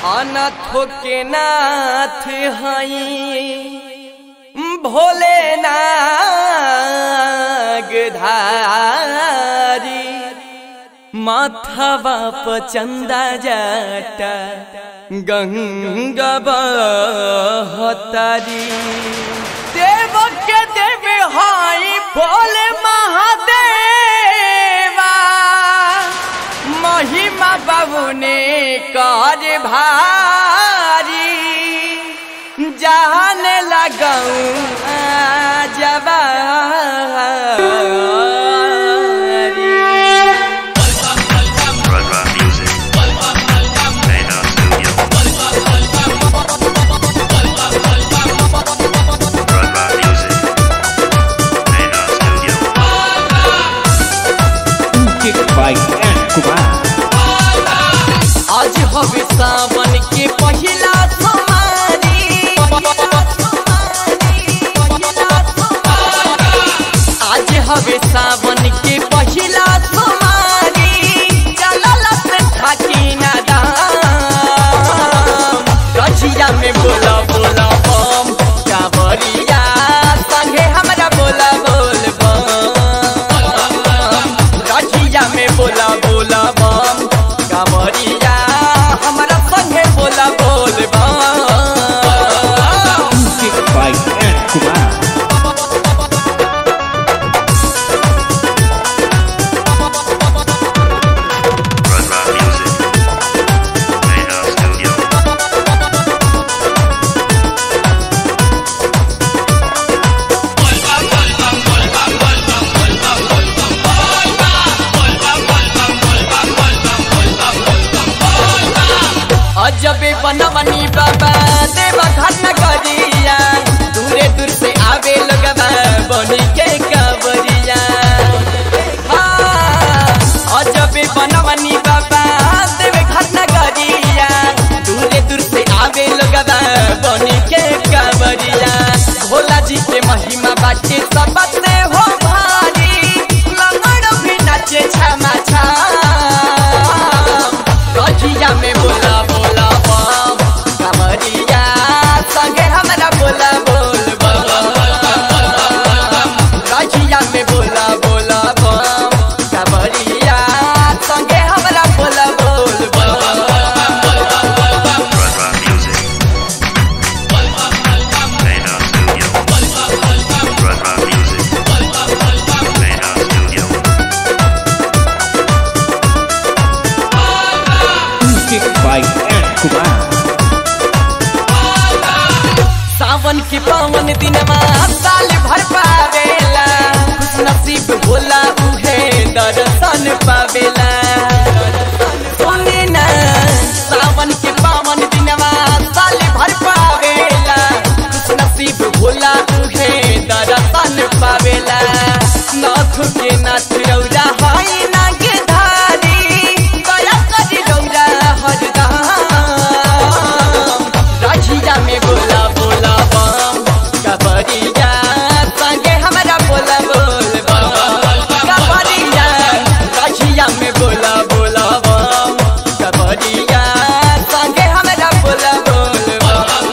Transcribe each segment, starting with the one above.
अनाथो के नाथ हई भोले नागधारी माथवा पचंदा जाटा गंगा बहतारी देव के देव हाई भोले महादेवा महिमा बाबू ने कर भारी जान लगाऊ जबारी Run Run Music. Radar Studio. Run Run Music. Radar Studio. Kick by and Kumar. आज हवे सावन के पहिला सोमारी आज हवे सावन के पहिला सोमारी चलल से थाकी ना दाम गछिया में बोला बोला बम कावरिया संगे हमरा बोला बोल बम गठिया में बोला बोला बम कांवरिया हमरा संगे बोला बोल बम Kick by and Kumar. Run Run Music. Radar Studio. अजबे बनवनी बाबा देव घटना करिया दूरे दूर से आवे लगवा बनी के कबरिया हाँ, अजबे बनवनी बाबा देव घटना करिया दूरे दूर से आवे लगवा बनी के कबरिया भोला जी के महिमा बाटे सबसे हो भारी लंगड़ भी नाचे छमा छाम गठिया में बोला बोला बम कमरिया संगे हमरा बोला बोल बम गठिया में बोला बोला बम कमरिया संगे हमरा बोला बोल बम Run Run Music. Radar Studio. Run Run Music. Radar Studio. Kick by and Kumar. सावन के पावन दिनमा साल भर पावेला खुश नसीब होला उहे दर्शन पावेला सुने ना सावन के पावन दिनमा साल भर पावेला खुश नसीब होला उहे दर्शन पावेला नाथ के नाथ रौरा हाय नाग धारी दया करी रौरा हरदम राखिया में बोला बोला बम कबरिया संगे हमरा बोला बोल बम कबरिया राखिया में बोला बोला बम कबरिया संगे हमरा बोला बोल बम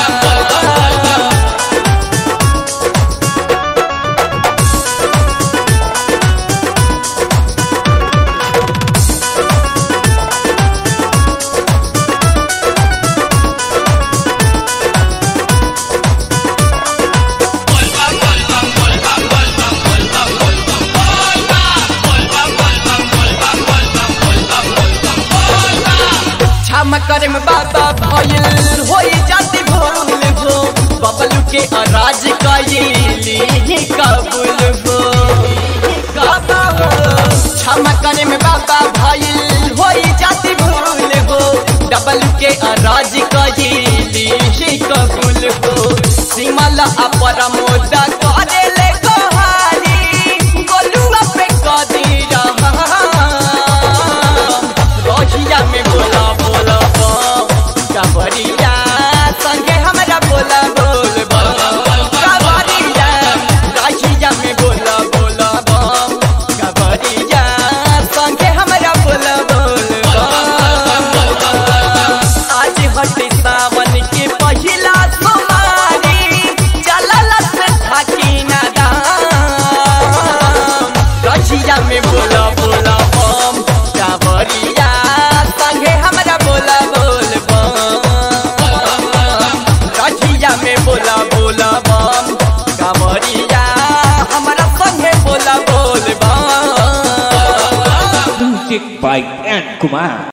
क्षमा करे में बाबा भइल होई जाती भूल हो बबलू के अराज कइली कबूल हो बाबा हो क्षमा करे में बाबा भइल होई जाती भूल हो डबल के अराज कइली कबूल हो सिमला अपरमोदा करे ले गोहारी गोलुआ पे कदी रहा रोहिया में बोला बोला बम कबरिया संगे हमरा बोला बोल बम कबरिया रोहिया में बोला बोला बम कबरिया संगे हमरा बोला बोल बम आज में बोला बोला बम कांवरिया संगे हमरा बोला बोल बम रठिया में बोला बोला बम कांवरिया हमरा संगे बोला बोल बम Music by N. Kumar.